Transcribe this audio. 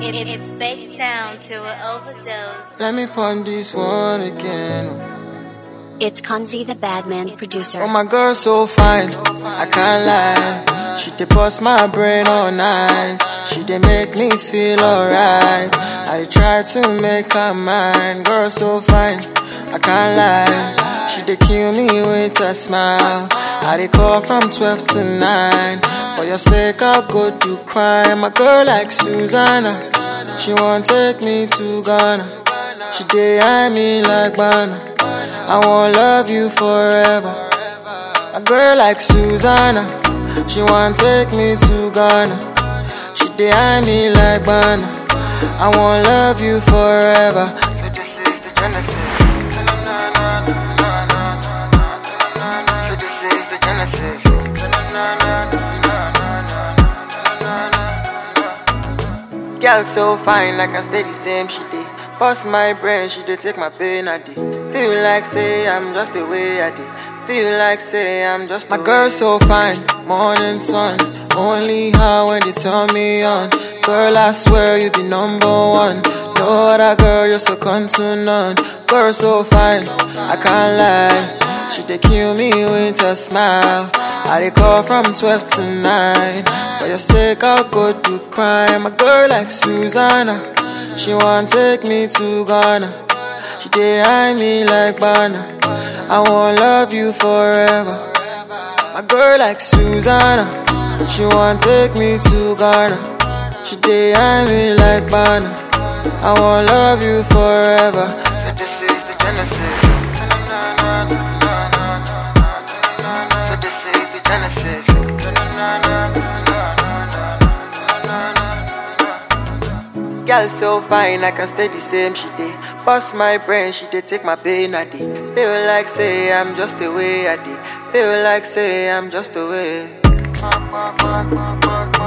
It, it, it's baked sound to an overdose. Let me pon this one again. It's Kanzi the Badman producer. Oh, my girl so fine, I can't lie. She dey bust my brain all night. She dey make me feel alright. I dey try to make her mine. Girl so fine, I can't lie. She dey kill me with a smile. I dey call from 12 to 9. For your sake, I'll go do crime. A girl like Susanna, she won't take me to Ghana. She dey eye me like banana. I won't love you forever. A girl like Susanna, she want take me to Ghana. She dey eye me like banana. I won't love you forever. So this is the genesis. So this is the genesis. Girl so fine, like I stay the same. She dey bust my brain, she dey take my pain a day. Feel like say I'm just the way I dey. Feel like say I'm just my girl so fine, morning sun. Only her when they turn me on. Girl, I swear you be number one. No other girl, you're so to none. Girl so fine, I can't lie. She dey kill me with a smile. I dey call from 12 to 9. For your sake, I'll go do crime. A girl like Susanna, she want take me to Ghana. She dey eye me like banana. I won't love you forever. A girl like Susanna, she want take me to Ghana. She dey eye me like banana. I won't love you forever. So this is the genesis. So this is the genesis. Girl so fine, I can stay the same. She dey bust my brain, she dey take my pain a day. Feel like say I'm just the way I dey. Feel like say I'm just the way.